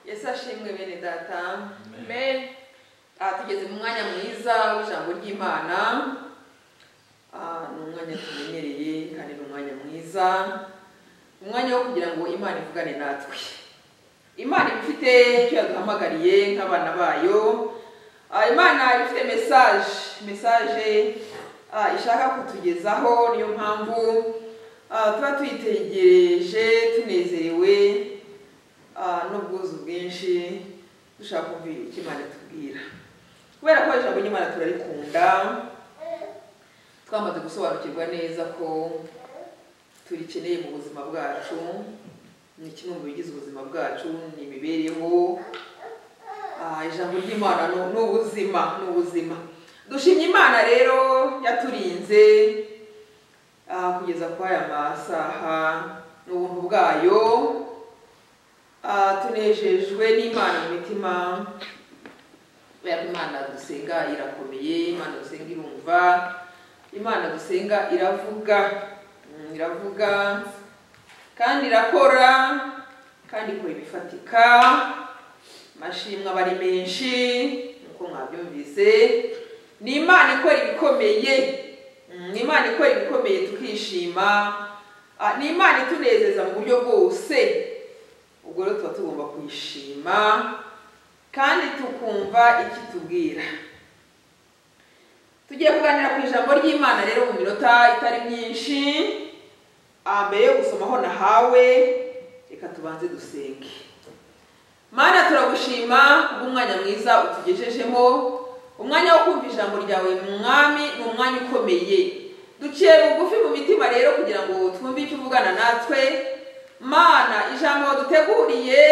yesu ashimwe bene data amen Ah, tugeze mu mwanya mwiza w'ijambo ry'imana Ah, ni umwanya tumenyereye kandi ni umwanya mwiza umwanya wo kugira ngo imana ivugane natwe imana iba ifite icyo yaduhamagariye nk'abana bayo Ah, imana iba ifite mesaje mesaje ah, ishaka kutugezaho niyo mpamvu ah, tuba tuyitegereje tunezerewe ah, n'ubwuzu bwinshi dushaka kumvira icyo imana itubwira kubera ko ijambo ry'imana turarikunda twamaze gusobanukirwa neza ko turikeneye mu buzima bwacu ni kimwe mu bigize ubuzima bwacu ni imibereho Ah, ijambo ry'imana ni- ni ubuzima ni ubuzima dushimye imana rero yaturinze ah, kugeza kuri aya masaha ni ubuntu bwayo Ah, tunejejwe n'imana mu mitima kubera ko imana dusenga irakomeye imana dusenga irumva imana dusenga iravuga Mm, iravuga kandi irakora kandi ikora ibifatika amashimwe aba ari menshi nkuko mwabyumvise ni imana ikora ibikomeye Mm, ni imana ikora ibikomeye tukishima Ah, ni imana itunezeza mu buryo bwose ubwo rero tuba tugomba kuyishima kandi tukumva icyo itubwira tugiye kuganira ku ijambo ry'imana rero mu minota itari myinshi Ah, mbere yo gusomaho nahawe reka tubanze dusenge mana turagushima kubw'umwanya mwiza utugejejemo umwanya wo kumva ijambo ryawe mwami ni umwanya ukomeye duciye bugufi mu mitima rero kugira ngo twumve icyo uvugana natwe mana ijambo waduteguriye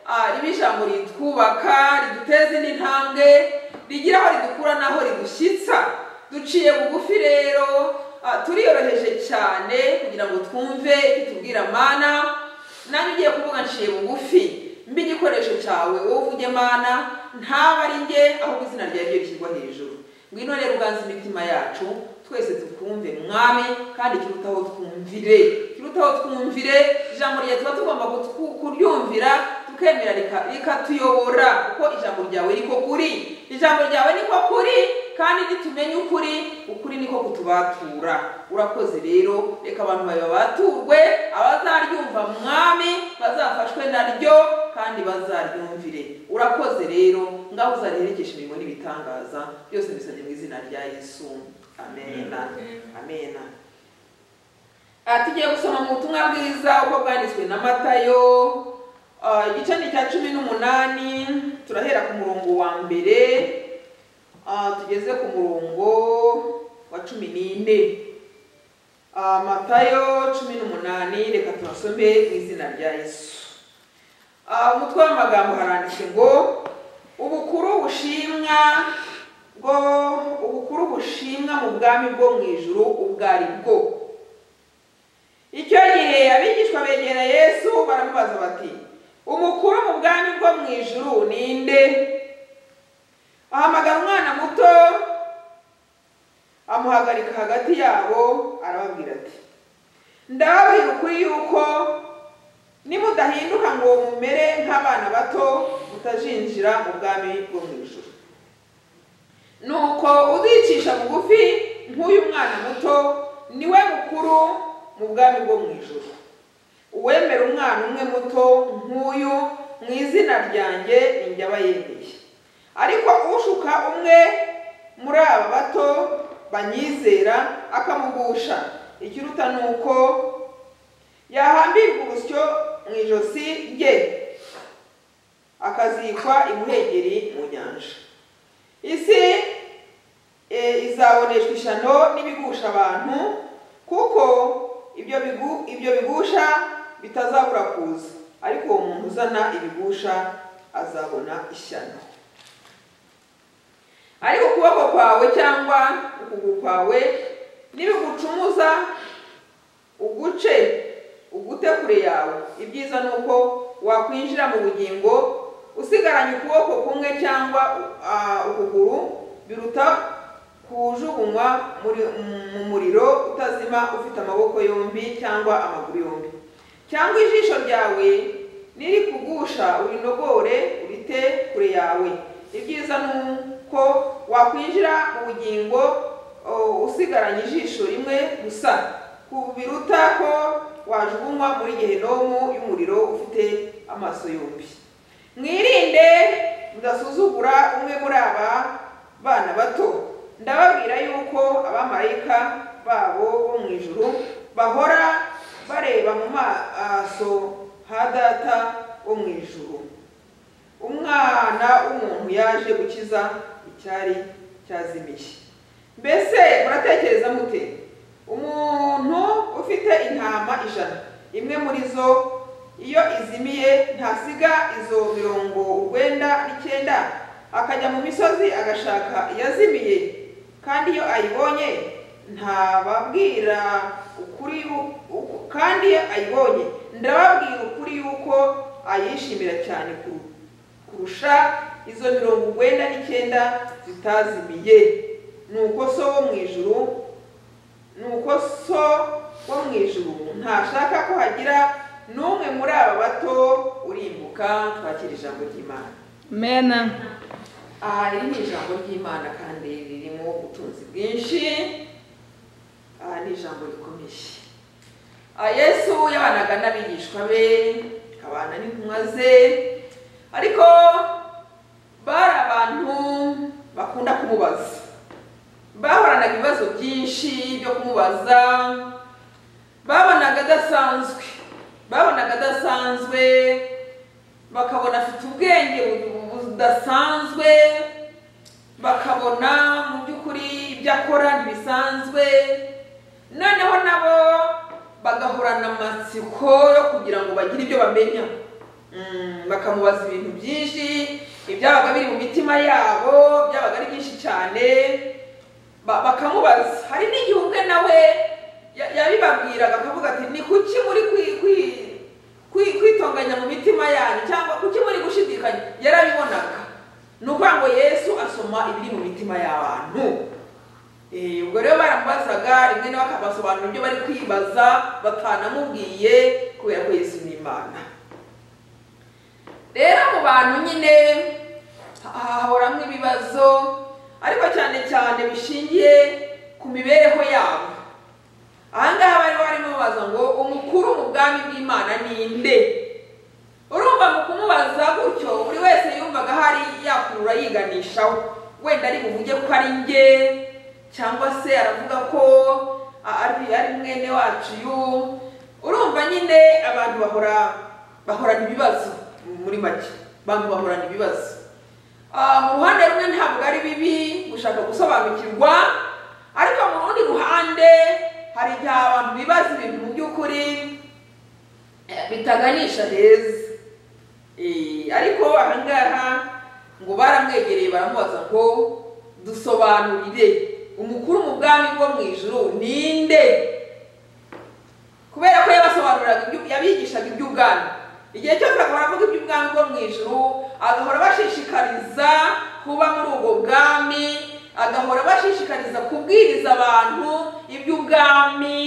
ah, ribe ijambo ritwubaka riduteza indi ntambwe rigira aho ridukura n'aho ridushyitsa duciye bugufi rero ah, turiyoroheje cyane kugira ngo twumve icyo utubwira mana nanjye ugiye kuvuga nciye bugufi mbe igikoresho cyawe wowe uvuge mana ntaba ari njye ahubwo izina ryawe ryo rishyirwa hejuru ngwino rero uganze imitima yacu twese tukumve mwami kandi kirutaho twumvire kirutaho twumvire ijambo ryawe tuba tugomba kutwu- kuryumvira tukemera rika- rikatuyobora kuko ijambo ryawe riko kuri ijambo ryawe niko kuri kandi nitumenye ukuri ukuri niko kutubatura urakoze rero reka abantu bawe babaturwe abazaryumva mwami bazafashwe naryo kandi bazaryumvire urakoze rero ngaho uzareherekesha imirimo n'ibitangaza byose bisabye mu izina rya yesu amena amena Ah, tugiye gusoma mu butumwa bwiza uko bwanditswe na matayo ah, igice ni icya cumi n'umunani turahera ku murongo wa mbere Ah, tugeze ku murongo wa cumi n'ine Ah, matayo cumi n'umunani reka tubasome mu izina rya yesu Ah, umutwe w'amagambo haranditse ngo ubukuru bushimwa bwo ubukuru bushimwa mu bwami bwo mu ijuru ubwo ari bwo icyo gihe abigishwa begera yesu baramubaza bati umukuru mu bwami bwo mu ijuru ni nde ahamagara umwana muto amuhagarika hagati yabo arababwira ati ndababwira ukuri yuko nimudahinduka ngo mumere nk'abana bato mutajinjira mu bwami bwo mu ijuru nuko uzicisha bugufi nk'uyu mwana muto niwe mukuru mu bwami bwo mu ijuru uwemera umwana umwe muto nk'uyu mu izina ryanjye ni jye aba yemeye ariko ushuka umwe muri aba bato banyizera akamugusha ikiruta ni uko yahambirwa urusyo mu ijosi rye akazikwa imuhengeri mu nyanja isi e, izaboneshwa ishyano n'ibigusha abantu kuko ibyo bigu, ibyo bigusha bitazabura kuza ariko uwo muntu uzana ibigusha azabona ishyano ariko ukuboko kwawe cyangwa ukuguru kwawe nibigucumuza uguce ugute kure yawe ibyiza ni uko wakwinjira mu bugingo usigaranye ukuboko kumwe cyangwa ah, ukuguru biruta kujugunywa muri- mu muriro utazima ufite amaboko yombi cyangwa amaguru yombi cyangwa ijisho ryawe niri kugusha urinogore urite kure yawe ibyiza ni uko wakwinjira mu bugingo o, usigaranye ijisho rimwe gusa ku biruta ko wajugunywa muri gehinomu y'umuriro ufite amaso yombi mwirinde mudasuzugura umwe muri aba bana bato ndababwira yuko abamarayika babo bo mu ijuru bahora bareba mu maso ha data wo mu ijuru umwana w'umuntu yaje gukiza icyari cyazimiye mbese muratekereza mute umuntu ufite intama ijana imwe muri zo iyo izimiye ntasiga izo mirongo urwenda n'icyenda akajya mu misozi agashaka iyazimiye kandi iyo ayibonye ntababwira ukuri yu- uku- kandi iyo ayibonye ndababwira ukuri yuko ayishimira cyane kuru- kurusha izo mirongo urwenda n'icyenda zitazimiye nuko so wo mu ijuru nuko so wo mu ijuru ntashaka ko hagira n'umwe muri aba bato urimbuka twakira ijambo ry'imana Amen. aha riri ni ijambo ry'imana kandi ririmo ubutunzi bwinshi aha ni ijambo rikomeye aha yesu yabanaga n'abigishwa be akabana n'intumwa ze ariko bari abantu bakunda kumubaza bahoranaga ibibazo byinshi byo kumubaza babonaga adasanzwe babonaga adasanzwe bakabona afite ubwenge bu- budasanzwe bakabona mu by'ukuri ibyo akora ntibisanzwe noneho nabo bagahorana amatsiko yo kugira ngo bagire ibyo bamenya Mm, bakamubaza ibintu byinshi ibyabaga biri mu mitima yabo byabaga ari byinshi cyane ba- bakamubaza hari n'igihe ubwe nawe ya- yabibabwiraga akavuga ati ni kuki muri kwi- kwi- kwi- kwitonganya mu mitima yanyu cyangwa kuki muri gushidikanya yarabibonaga ni ukuvuga ngo yesu asoma ibiri mu mitima y'abantu Eh, ubwo rero baramubazaga rimwe na bakabasobanura ibyo bari kwibaza batanamubwiye kubera ko yesu ni imana rero mu bantu nyine ha- hahoramo ibibazo ariko cyane cyane bishingiye ku mibereho yabo ahangaha bari barimo babaza ngo umukuru mu bwami bw'imana ni nde urumva mu kumubaza gutyo buri wese yumvaga hari yakurura yiganishaho wenda ari buvuge ko ari njye cyangwa se aravuga ko a- ari ari mwene wacu yu urumva nyine abantu bahora bahorana ibibazo muri make abantu bahorana ibibazo Ah, mu ruhande rumwe ntabwo ari bibi gushaka gusobanukirwa ariko mu rundi ruhande hari igihe abantu bibaza ibintu mu by'ukuri eh, bitaganisha heza Eh, ariko ahangaha ngo baramwegereye baramubaza ngo dusobanurire umukuru mu bwami bwo mu ijuru ninde kubera ko yabasobanuriraga ibyo- yabigishaga iby'ubwami igihe cyose agahora avuga iby'ubwami bwo mu ijuru agahora abashishikariza kuba muri ubwo bwami agahora abashishikariza kubwiriza abantu iby'ubwami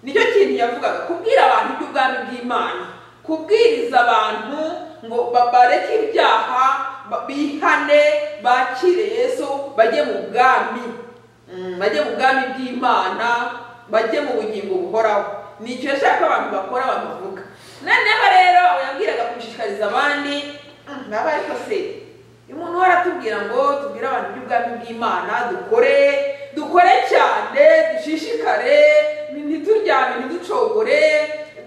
nicyo kintu yavugaga kubwira abantu iby'ubwami bw'imana kubwiriza abantu ngo ba- bareke ibyaha ba- bihane bakire yesu bajye mu bwami Mm, bajye mu bwami bw'imana bajye mu bugingo buhoraho ni icyo yashaka ko abantu bakora abantu bavuga noneho rero abo yabwiraga kubishishikariza abandi mm, baba ariko se uyu muntu we aratubwira ngo tubwire abantu iby'ubwami bw'imana dukore dukore cyane dushishikare ni- ntituryame ntiducogore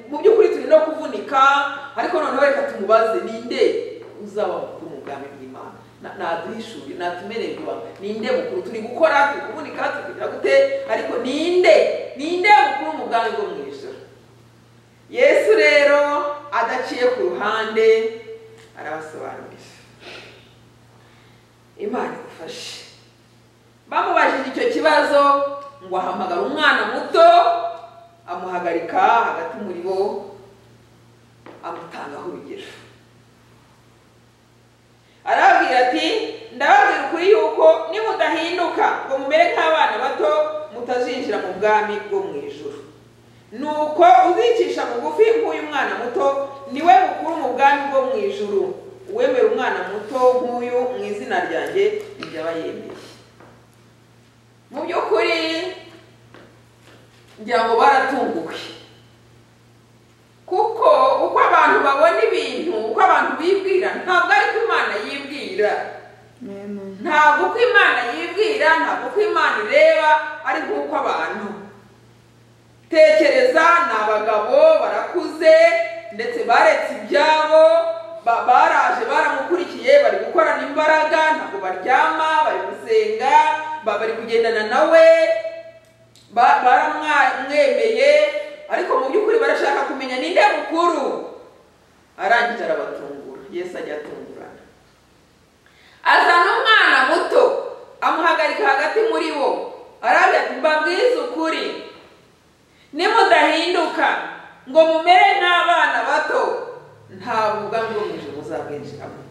mu by'ukuri turi no kuvunika ariko noneho reka tumubaze ninde uzaba mukuru mu bwami bw'imana Na- naduhishuriye natumererwa ninde mukuru turi gukora turi kuvunika turi kugira gute ariko ninde ninde mukuru mu bwami bwo mu ijoro yesu rero adaciye ku ruhande arabasobanurira imana igufashe bamubajije icyo kibazo ngo ahamagara umwana muto amuhagarika hagati muri bo amutangaho urugero arababwira ati ndababwira ukuri yuko nimudahinduka ngo mumere nk'abana bato mutazinjira mu bwami bwo mu ijuru nuko uzicisha bugufi nk'uyu mwana muto niwe mukuru mu bwami bwo mu ijuru uwemera umwana muto nk'uyu mu izina ryanjye ibyo aba yemeye mu by'ukuri ngira ngo baratunguwe kuko uko abantu babona ibintu uko abantu bibwira ntabwo ari ko imana yibwira ntabwo uko imana yibwira ntabwo uko imana ireba ari nk'uko abantu tekereza ni abagabo barakuze ndetse baretse ibyabo ba- baraje baramukurikiye bari gukorana imbaraga ntabwo baryama bari gusenga ba- bari kugendana nawe ba- baramwemeye ariko mu by'ukuri barashaka kumenya ninde mukuru arangije arabatungura yesu ajya atungurana azana umwana muto amuhagarika hagati muri bo arabwira ati mbabwize ukuri nimudahinduka ngo mumere nk'abana bato ntabwo ubwami bwo mu ijuru muzabwinjiramo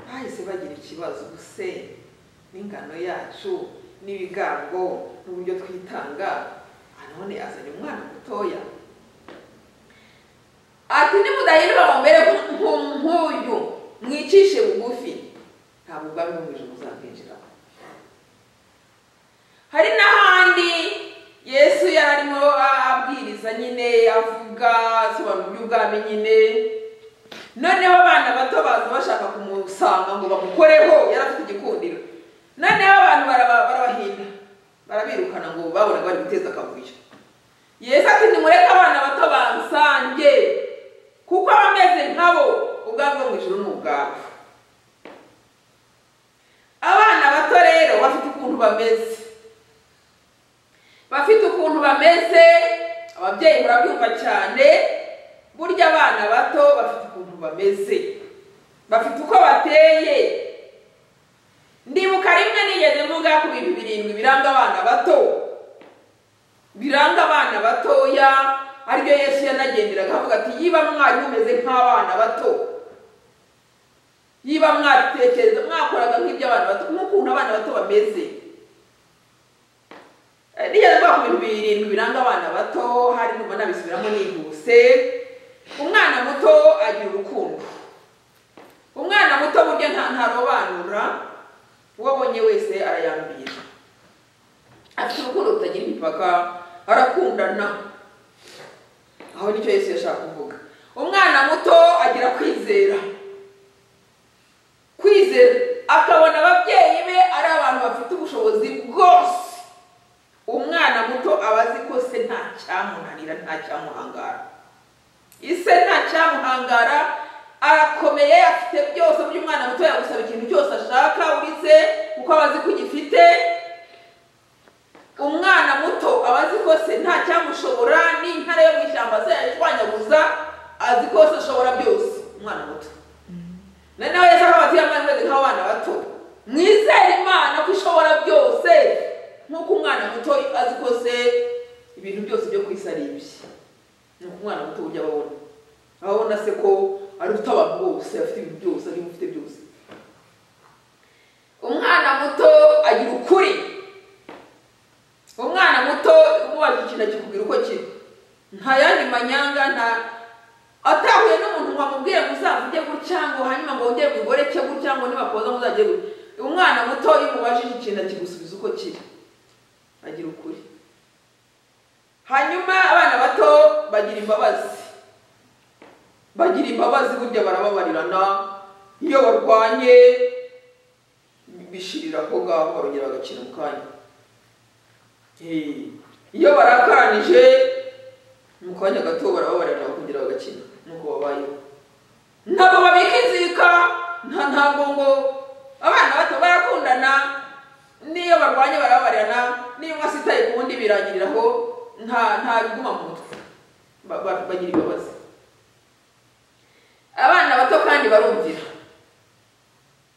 bahise bagira ikibazo se n'ingano yacu n'ibigango n'uburyo twitanga aha none azanye umwana mutoya ati nimudahinduka ngo mumere nk'u- nk'uyu mwicishe bugufi ntabwo ubwami bwo mu ijuru muzabwinjiramo hari n'ahandi yesu yari arimo abwiriza nyine avuga asobanura iby'ubwami nyine noneho abana bato baza bashaka kumusanga ngo bamukoreho yari afite igikundiro noneho abantu baraba- barabahinda barabirukana ngo babonaga bari guteza akavuyo yesu ati nimureke abana bato bansange kuko abameze nkabo ubwami bwo mu ijuru ni ubwabo abana bato rero bafite ukuntu bameze bafite ukuntu bameze ababyeyi murabyumva cyane burya abana bato bafite ukuntu bameze bafite uko bateye ndibuka rimwe nigeze mvuga ku bintu birindwi biranga abana bato biranga abana batoya aribyo yesu yanagenderaga avuga ati yiba mwari mumeze nk'abana bato yiba mwatekereza mwakoraga nk'iby'abana bato nk'ukuntu abana bato bameze Eh, nigeze mvuga ku bintu birindwi biranga abana bato hari numva nabisubiramo nihuse umwana muto agira urukundo umwana muto burya nta ntarobanura uwo abonye wese arayambira afite urukundo rutagira imipaka arakundana aho nicyo yesu yashaka kuvuga umwana muto agira kwizera kwizera akabona ababyeyi be ari abantu bafite ubushobozi bwose umwana muto aba azi ko se nta cyamunanira nta cyamuhangara ise nta cyamuhangara arakomeye afite byose burya umwana muto yagusaba ikintu cyose ashaka uretse kuko aba azi ko ugifite umwana muto aba azi ko se nta cyamushobora n'intare yo mu ishyamba se yayishwanyaguza azi ko se ashobora byose umwana muto noneho yesu akaba ati yambaye umwenda nk'abana bato mwizere imana ko ishobora byose nk'uko umwana muto azi ko se ibintu byose byo ku isi ari ibye ni uko umwana muto ujya ababona ababona se ko aruta abantu bose afite ibintu byose arimo ufite byose umwana muto agira ukuri umwana muto umubajije ikintu akikubwira uko kiri nta yandi manyanga nta atahuye n'umuntu ngo amubwire muzavuge gutya ngo hanyuma ngo wongere mugoreke gutya ngo nibakoza muzajye gutya umwana muto iyo umubajije ikintu akigusubiza uko kiri agira ukuri hanyuma abana bato bagira imbabazi bagira imbabazi burya barababarirana iyo barwanye bishirira aho ngaho barongera bagakina mu kanya Eh, iyo barakaranije mu kanya gato barababarirana bakongera bagakina nuko babayeho ntabwo babika inzika nta ntabwo ngo abana bato barakundana n'iyo barwanye barababarana n'iyo umwe asitaye ku wundi birangiriraho nta nta biguma mu mutwe Ba- ba- bagira imbabazi abana bato kandi barumvira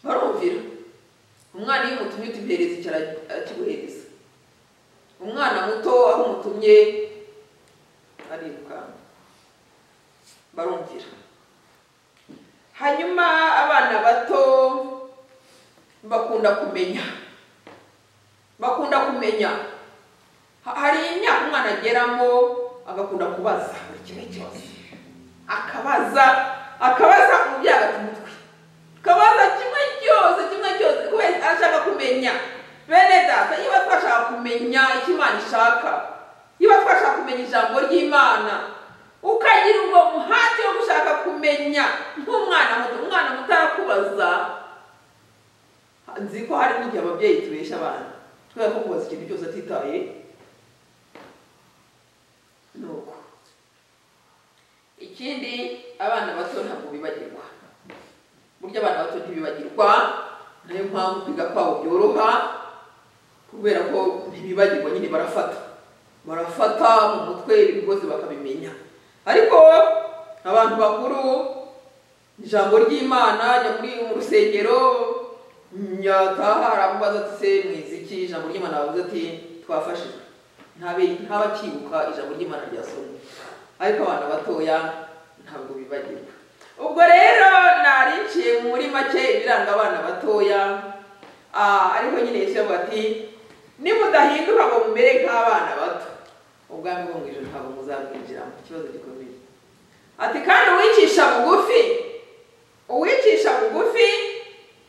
barumvira umwana iyo umutumye utubyereza icara akiguhereza umwana muto aho umutumye arirukanka barumvira hanyuma abana bato bakunda kumenya bakunda kumenya Ha- hari imyaka umwana ageramo agakunda kubaza buri kimwe cyose akabaza akabaza umubyeyi agata umutwe akabaza kimwe cyose kimwe cyose kubera ashaka kumenya bene data niba twashaka kumenya icyo imana ishaka niba twashaka kumenya ijambo ry'imana ukagira ubwo muhati wo gushaka kumenya nk'umwana muto umwana muto arakubaza nzi ko hari n'igihe ababyeyi tubesha abana kubera ko kubaza ikintu cyose atitaye ni uko ikindi abana bato ntabwo bibagirwa burya abana bato ntibibagirwa niyo mpamvu kwiga kwabo byoroha kubera ko ntibibagirwa nyine barafata barafata mu mutwe ibintu byose bakabimenya ariko abantu bakuru ijambo ry'imana ajya muri mu rusengero nyataha aramubaza ati se mwizi iki ijambo ry'imana aravuze ati twafashijwe ntabe ntabakibuka ijambo ry'imana ryasomwe ariko abana batoya ntabwo bibagirwa ubwo rero narinciye muri make ibiranga abana batoya ah, ariko nyine yesu yavuga ati nimudahinduka ngo mumere nk'abana bato ubwami bwo mu ijoro ntabwo muzabwinjiramo ikibazo gikomeye ati kandi uwicisha bugufi uwicisha bugufi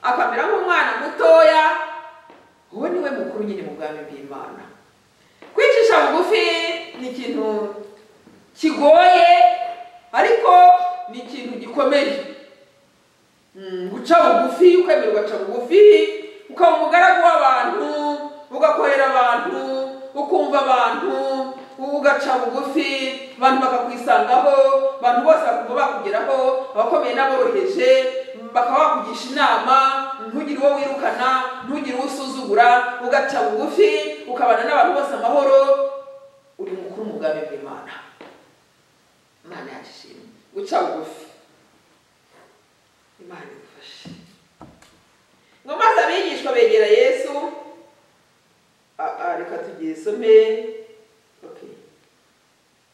akamera nk'umwana mutoya uwo ni we mukuru nyine mu bwami bw'imana kwicisha bugufi ni ikintu kigoye ariko ni ikintu gikomeye Mm, guca bugufi ukemera ugaca bugufi ukaba umugaragu w'abantu ugakorera abantu ukumva abantu ugaca bugufi abantu bakakwisangaho abantu bose bakumva bakugeraho abakomeye n'aboroheje bakaba bakugisha inama ntugire uwo wirukana ntugire uwo usuzugura ugaca bugufi ukabana n'abantu bose amahoro uri mukuru mu bwami bw'imana imana yashimye guca bugufi imana igufashe ngo maze abigishwa begera yesu reka tugiye isome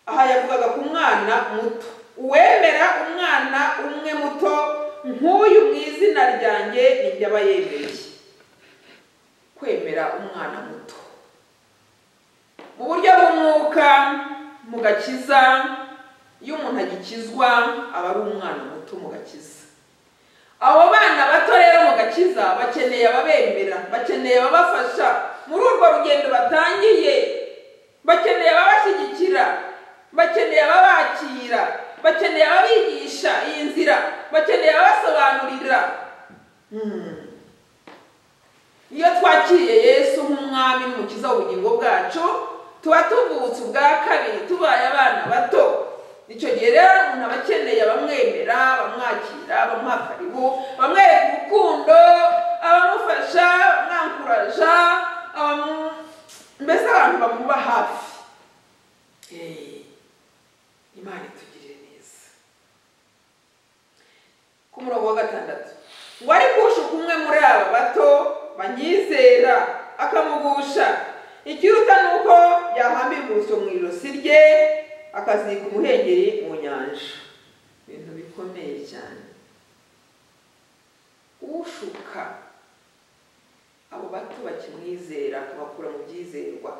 aha yavugaga ku mwana muto uwemera umwana umwe muto nk'uyu mu izina ryanjye nibyo aba yemereye kwemera umwana muto mu buryo bw'umwuka mu gakiza iyo umuntu agikizwa aba ari umwana muto mu gakiza abo bana bato rero mu gakiza bakeneye ababemera bakeneye ababafasha muri urwo rugendo batangiye bakeneye ababashyigikira bakeneye ababakira bakeneye ababigisha iyi nzira bakeneye abasobanurira iyo twakiriye yesu nk'umwami n'umukiza w'ubugingo bwacu tuba tuvutse ubwa kabiri tubaye abana bato icyo gihe rero umuntu aba akeneye abamwemera abamwakira abamuha karibu abamwereka urukundo abamufasha abamwankuraja mbese abantu bamuba hafi imana itugirire neza ku murongo wa gatandatu ngo ariko ushuka umwe muri aba bato banyizera akamugusha ikiruta ni uko yahambirwa urusyo mu ijosi rye akazika umuhengeri mu nyanja ibintu bikomeye cyane ushuka abo bato bakimwizera akabakura mu byizerwa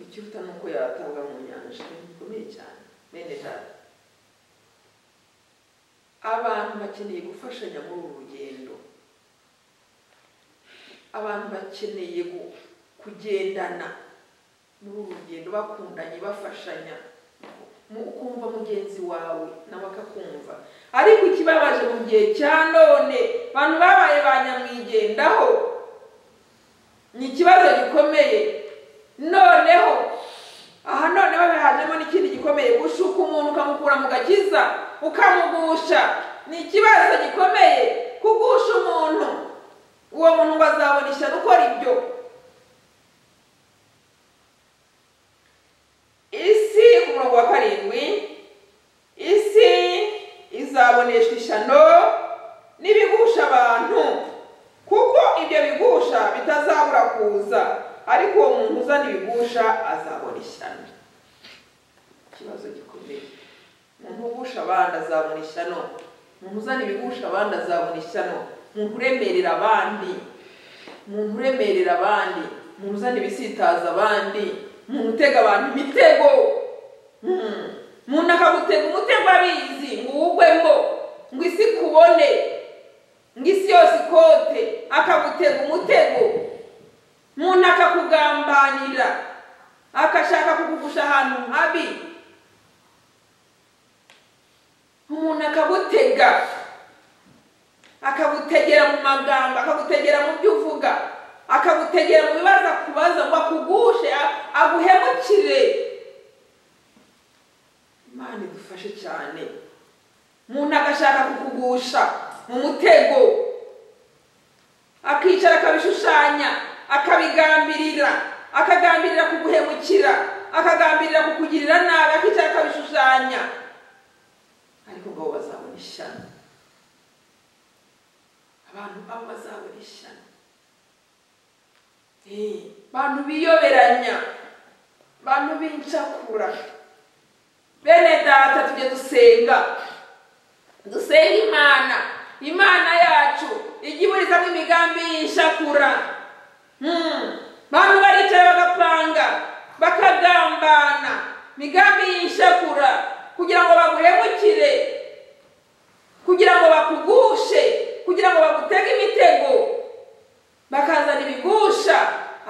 ikiruta ni uko yatanga mu nyanja ibintu bikomeye cyane bene data abantu bakeneye gufashanya muri uru rugendo abantu bakeneye kugendana muri uru rugendo bakundanye bafashanya ukumva mugenzi wawe nawe akakumva ariko ikibabaje mu gihe cya none abantu babaye ba nyamwigendaho ni ikibazo gikomeye noneho aha noneho hajemo n'ikindi gikomeye gushuka umuntu ukamukura mu gakiza ukamugusha ni ikibazo gikomeye kugusha umuntu uwo muntu ngo azabona ishyano ukora ibyo isi ku murongo wa karindwi isi izaboneshwa ishyano n'ibigusha abantu kuko ibyo bigusha bitazabura kuza ariko uwo muntu uzana ibigusha azabona ishyano ikibazo gikomeye umuntu ugusha abandi azabona ishyano umuntu uzana ibigusha abandi azabona ishyano umuntu uremerera abandi umuntu uremerera abandi umuntu uzana ibisitaza abandi umuntu utega abantu imitego umuntu akagutega umutego abizi ngo uwugwemo ngo isi ikubone ngo isi yose ikote akagutega umutego umuntu akakugambanira agashaka kukugusha ahantu habi umuntu akagutega akagutegera mu magambo akagutegera mu byo uvuga akagutegera mu bibazo akubaza ngo akugushe a- aguhemukire imana idufashe cyane umuntu agashaka kukugusha mu mutego akicara akabishushanya akabigambirira akagambirira kuguhemukira akagambirira kukugirira nabi akicara akabishushanya ariko ngo bo bazabona ishyano abantu babo bazabona ishyano Eh, bantu biyoberanya bantu b'incakura bene data tujye dusenga dusenga imana imana yacu ijya iburizamo imigambi y'inshakura Hmm, bantu baricara bagapanga bakagambana imigambi y'inshakura kugira ngo baguhemukire kugira ngo bakugushe kugira ngo bagutege imitego bakazana ibigusha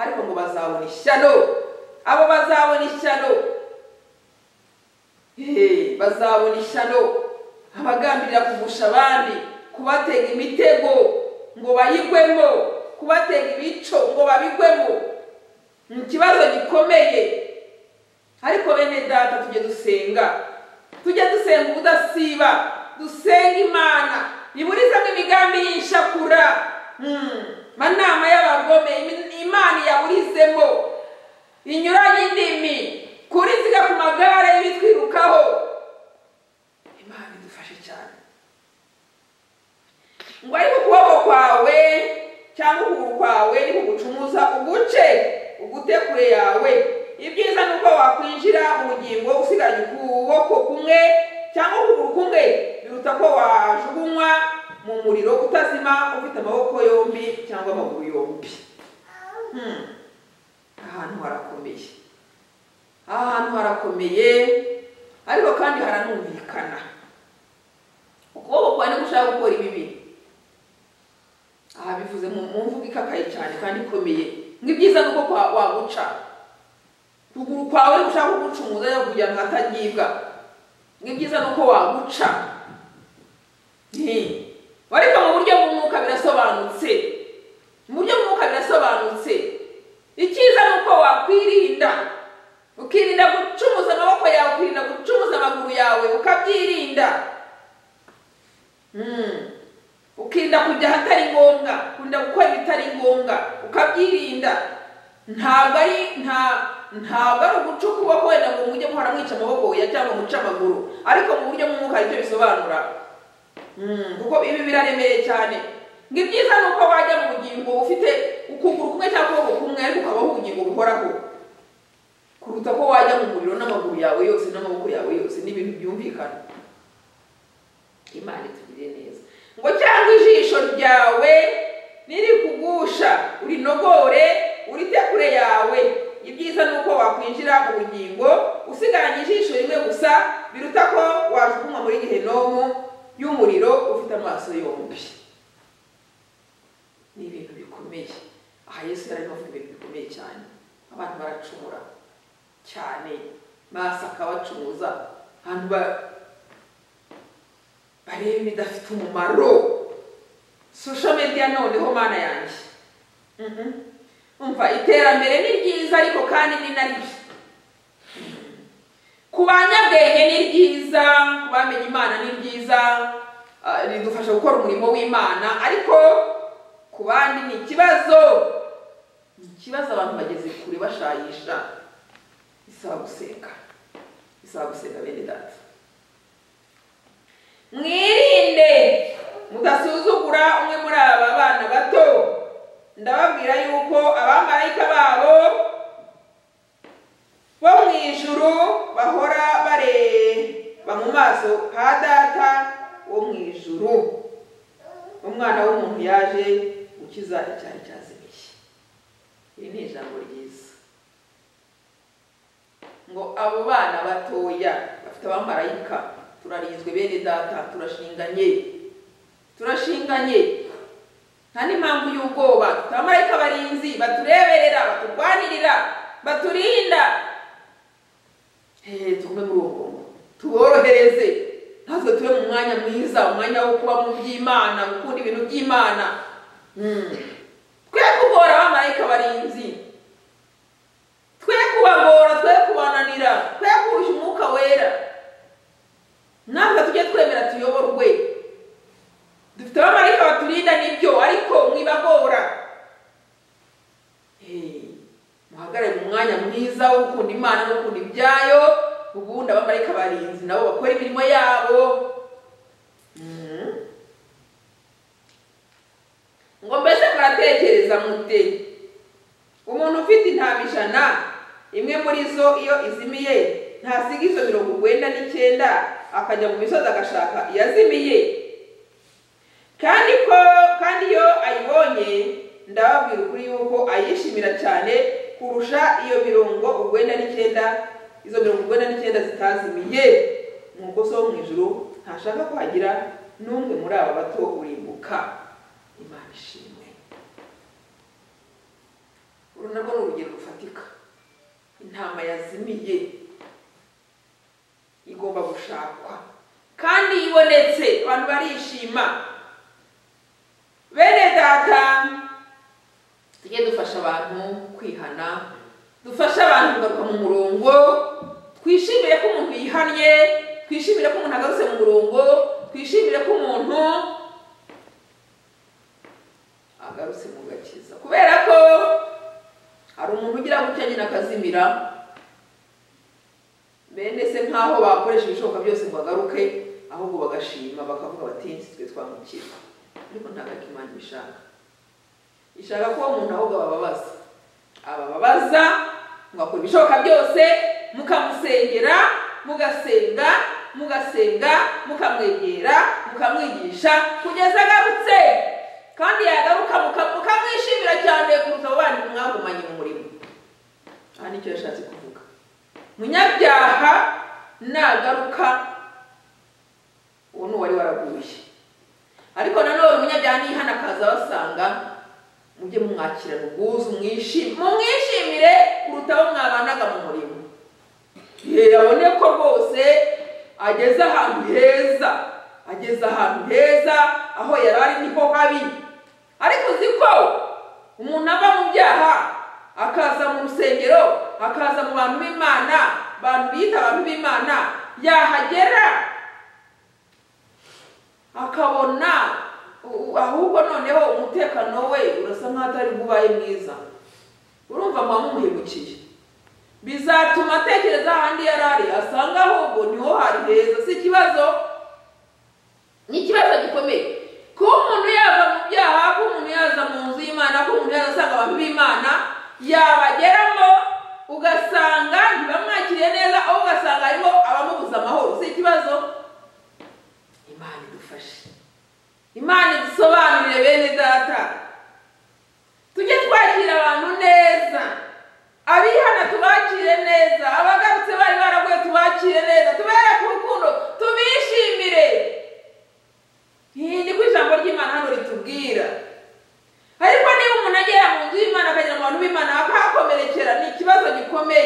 ariko ngo bazabona ishyano abo bazabona ishyano Hey, bazabona ishyano abagambirira kugusha abandi kubatega imitego ngo bayigwemo kubatega ibico ngo babigwemo ni ikibazo gikomeye ariko bene data tujye dusenga tujye dusenga ubudasiba dusenga imana iburizamo imigambi y'inshakura Hmm, manama y'abagome imi- imana iyaburizemo inyuranye indimi kuri ziga ku magare y'ibitwirukaho imana idufashe cyane ngo ariko ukuboko kwawe cyangwa ukuguru kwawe nikugucumuza uguce ugute kure yawe ibyiza ni uko wakwinjira mu bugingo usigaje ukuboko kumwe cyangwa ukuguru kumwe biruta ko wajugunywa mu muriro utazima ufite amaboko yombi cyangwa amaguru yombi Hmm. ahantu harakomeye aha hantu harakomeye ariko kandi haranumvikana ukuboko kwawe nigushaka gukora ibibi aha bivuze mu mu mvugo ikakaye cyane kandi ikomeye ngo ibyiza ni uko kwa- waguca ukuguru kwawe gushaka kugucumuza yo kugira ngo hatagibwa ngo ibyiza ni uko waguca Nti, ariko mu buryo bw'umwuka birasobanutse mu buryo bw'umwuka birasobanutse icyiza ni uko wakwirinda ukirinda gucumuza amaboko yawe ukirinda gucumuza amaguru yawe ukabyirinda Mm. ukirinda kujya ahatari ngombwa ukirinda gukora ibitari ngombwa ukabyirinda ntabwo ari nta ntabwo ari uguca ukuboko wenda ngo mujye muhora mwica amaboko ya cyangwa muce amaguru ariko mu buryo bw'umwuka hari icyo bisobanura Mm, kuko ibi biraremereye cyane ngo ibyiza ni uko wajya mu bugingo ufite ukuguru kumwe cyangwa ukuboko kumwe ariko ukabaho ubugingo buhoraho kuruta ko wajya mu muriro n'amaguru yawe yose n'amaboko yawe yose n'ibintu byumvikana imana itugirire neza ngo cyangwa ijisho ryawe nirikugusha urinogore urite kure yawe ibyiza ni uko wakwinjira mu bugingo usigaranye ijisho rimwe gusa biruta ko wajugunywa muri gehenomu y'umuriro ufite amaso yombi ni ibintu bikomeye aha yesu yari arimo avuga ibintu bikomeye cyane abantu baracumura cyane maso akabacumuza abantu ba- bareba ibidafite umumaro social media noneho mana yanjye Mhm. umva iterambere ni ryiza ariko kandi ni na ribi ku banyabwenge ni ryiza ku bamenye imana ni ryiza ah, ridufasha gukora umurimo w'imana ariko ku bandi ni ikibazo ni ikibazo abantu bageze kure bashayisha bisaba gusenga bisaba gusenga bene data mwirinde mudasuzugura umwe muri aba bana bato ndababwira yuko abamarayika babo bo mu ijuru bahora bareba mu maso ha data wo mu ijuru umwana w'umuntu yaje gukiza icyari cyazimiye iri ni ijambo ryiza ngo abo bana batoya bafite abamarayika turarinzwe bene data turashinganye turashinganye nta n'impamvu y'ubwoba dufite abamarayika barinzi batureberera baturwanirira baturinda hehe tugume muri uwo murongo tuborohereze natwe tube mu mwanya mwiza umwanya wo kuba mu by'imana gukunda ibintu by'imana Mm. twe kubora abamarayika barinzi twe kubagora twe kubananira twe kuhisha umwuka wera natwe tujye twemera tuyoborwe dufite abamarayika baturinda nibyo ariko mwibagora Eh, muhagarare mu mwanya mwiza wo gukunda imana no gukunda ibyayo ubundi abamarayika barinzi nabo bakora imirimo yabo Mm. ngo mbese muratekereza mute umuntu ufite intama ijana imwe muri zo iyo izimiye ntasiga izo mirongo urwenda n'icyenda akajya mu misozi agashaka iyazimiye kandi ko kandi iyo ayibonye ndababwira ukuri yuko ayishimira cyane kurusha iyo mirongo urwenda n'icyenda izo mirongo urwenda n'icyenda zitazimiye nk'uko so wo mu ijuru ntashaka ko hagira n'umwe muri aba bato urimbuka imana ishimwe uru narwo ni urugero rufatika intama yazimiye igomba gushakwa kandi iyo ibonetse abantu barishima bene data tujye dufasha abantu kwihana dufashe abantu kugaruka mu murongo twishimire ko umuntu yihannye twishimire ko umuntu agarutse mu murongo twishimire ko umuntu agarutse mu gakiza kubera ko hari umuntu ugira gutya nyine akazimira bene se nk'aho bakoresha ibishoboka byose ngo bagaruke ahubwo bagashima bakavuga bati twe twamukira ariko ntabwo ko imana ibishaka ishaka ko umuntu ahubwo abababaza abababaza mugakora ibishoboka byose mukamusengera mugasenga mugasenga mukamwegera mukamwigisha kugeza agarutse kandi yagaruka mukamwishimira cyane kuruta abo bandi mwagumanye mu murimo aha nicyo yashatse kuvuga munyabyaha nagaruka uwo ni uwari waraguye ariko nanone umunyabyaha nihana akaza basanga mujye mumwakirana ubwuzu mwishimire mumwishimire kuruta abo mwabanaga mu murimo yewe abone ko rwose ageze ahantu heza ageze ahantu heza aho yari ari niho habi ariko uzi ko umuntu ava mu byaha akaza mu rusengero akaza mu bantu b'imana abantu bita abantu b'imana yahagera akabona u- ahubwo noneho umutekano we urasa nk'aho atari bubaye mwiza urumva muba mumuhemukiye bizatuma atekereza ahandi yari ari asanga ahubwo niho hari heza si ikibazo ni ikibazo gikomeye kuba umuntu yava mu byaha kuba umuntu yaza mu nzu y'imana kuba umuntu yaza asanga abantu b'imana yabageramo ugasanga ntibamwakiriye neza aho ugasanga harimo abamubuza amahoro si ikibazo imana idufashe imana idusobanurire bene data tujye twakira abantu neza abihana tubakire neza abagarutse bari baraguye tubakire neza tubereke urukundo tubishimire niko ijambo ry'imana hano ritubwira ariko niba umuntu agera mu nzu y'imana akagera mu bantu b'imana akahakomerekera ni ikibazo gikomeye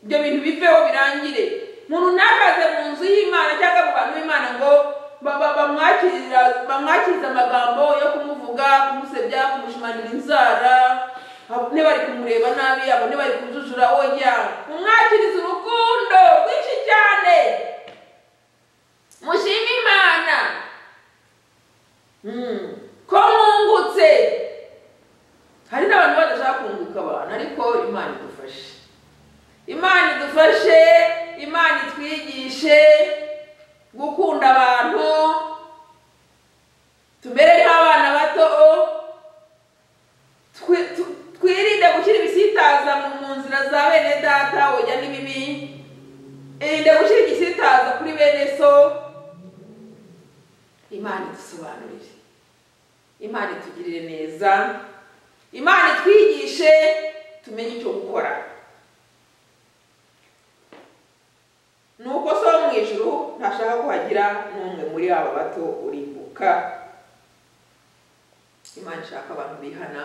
ibyo bintu biveho birangire umuntu ntakaze mu nzu y'imana cyangwa mu bantu b'imana ngo ba- ba- bamwakirira- bamwakirize amagambo yo kumuvuga kumusebya kumushimanira inzara bamwe bari kumureba nabi abone bari kujujura oya umwakirize urukundo rwinshi cyane mushime imana Mm. ko mwungutse hari n'abantu badashaka kunguka abantu ariko imana idufashe imana idufashe imana itwigishe gukunda abantu tumere nk'abana bato twi- tu- twirinde gushyira ibisitaza mu mu nzira za bene data ujya n'ibibi irinde gushyira igisitaza kuri bene so imana idusobanurire imana itugirire neza imana itwigishe tumenye icyo gukora nuko so wo mu ijuru ntashaka ko hagira n'umwe muri aba bato urimbuka imana ishaka abantu bihana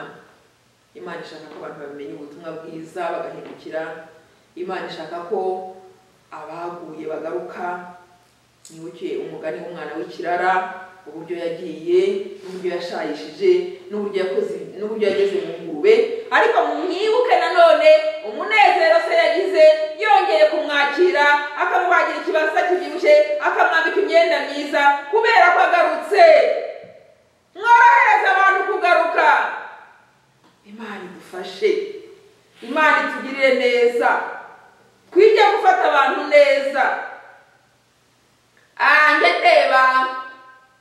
imana ishaka ko abantu bamenya ubutumwa bwiza bagahindukira imana ishaka ko abaguye bagaruka nibuke umugani w'umwana w'ikirara uburyo yagiye n'uburyo yashayishije n'uburyo yakoze n'uburyo yageze mu ngurube ariko mwibuke nanone umunezero se yagize yongeye kumwakira akamubagira ikibasa kibyibushye akamwambika imyenda myiza kubera ko agarutse mworohereza abantu kugaruka imana idufashe imana itugirire neza twige gufata abantu neza njye ndeba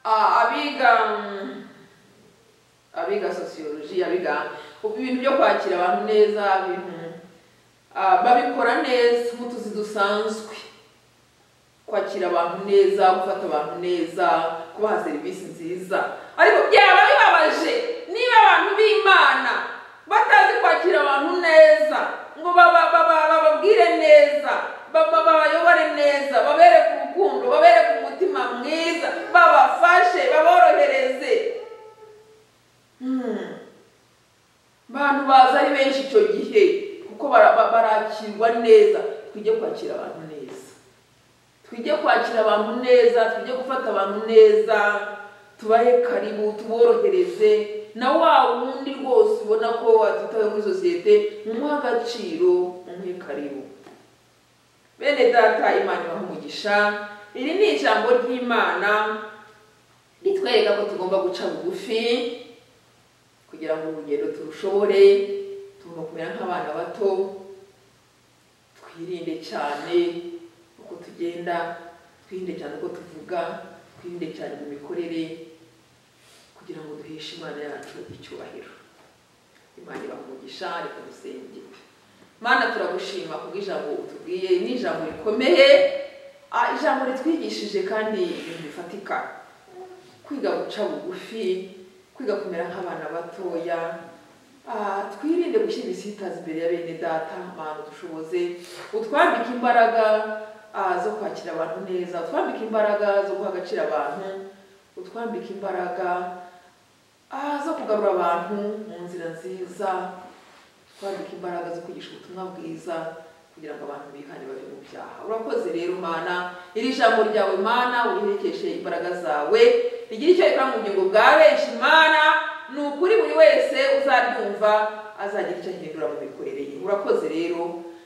ah, abiga mm, abiga sosiyoloji abiga ibintu byo kwakira abantu neza ibintu ah, babikora neza nk'utuzi dusanzwe kwakira abantu neza gufata abantu neza kubaha serivisi nziza ariko byaba bibabaje niba abantu b'imana batazi kwakira abantu neza ngo baba- baba- bababwire neza baba- babayobore neza babereke urukundo babereke umutima mwiza babafashe baborohereze Hmm. abantu baza ari benshi icyo gihe kuko bara- ba- barakirwa neza twige kwakira abantu neza twige kwakira abantu neza twige gufata abantu neza tubahe karibu tuborohereze na wa wundi rwose ubona ko watitawe muri sosiyete mumuhe agaciro mumuhe karibu bene data imana ibaha umugisha iri ni ijambo ry'imana ritwereka ko tugomba guca bugufi kugira ngo urugendo turushobore tugomba kumera nk'abana bato twirinde cyane uko tugenda twirinde cyane uko tuvuga twirinde cyane mu mikorere kugira ngo duheshe imana yacu icyubahiro imana ibamugisha reka dusenge mana turagushima kubw'ijambo utubwiye ni ijambo rikomeye ah, ijambo ritwigishije kandi ibintu bifatika kwiga guca bugufi kwiga kumera nk'abana batoya Ah, twirinde gushyira ibisitazi imbere ya bene data abantu dushoboze utwambike imbaraga ah, zo kwakira abantu neza utwambike imbaraga zo guha agaciro abantu utwambike imbaraga ah, zo kugarura abantu mu nzira nziza twambika imbaraga zo kwigisha ubutumwa bwiza kugira ngo abantu bihane bave mu byaha urakoze rero mana iri jambo ryawe mana uriherekeshe imbaraga zawe rigire icyo rikora mu bugingo bwa benshi mana ni ukuri buri wese uzaryumva azagira icyo ahindura mu mikorere ye urakoze rero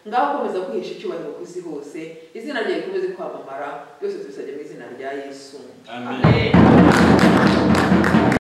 ngaho komeza kwihesha icyubahiro ku isi hose izina ryawe rikomeze kwamamara byose tubisabye mu izina rya yesu Amen. amen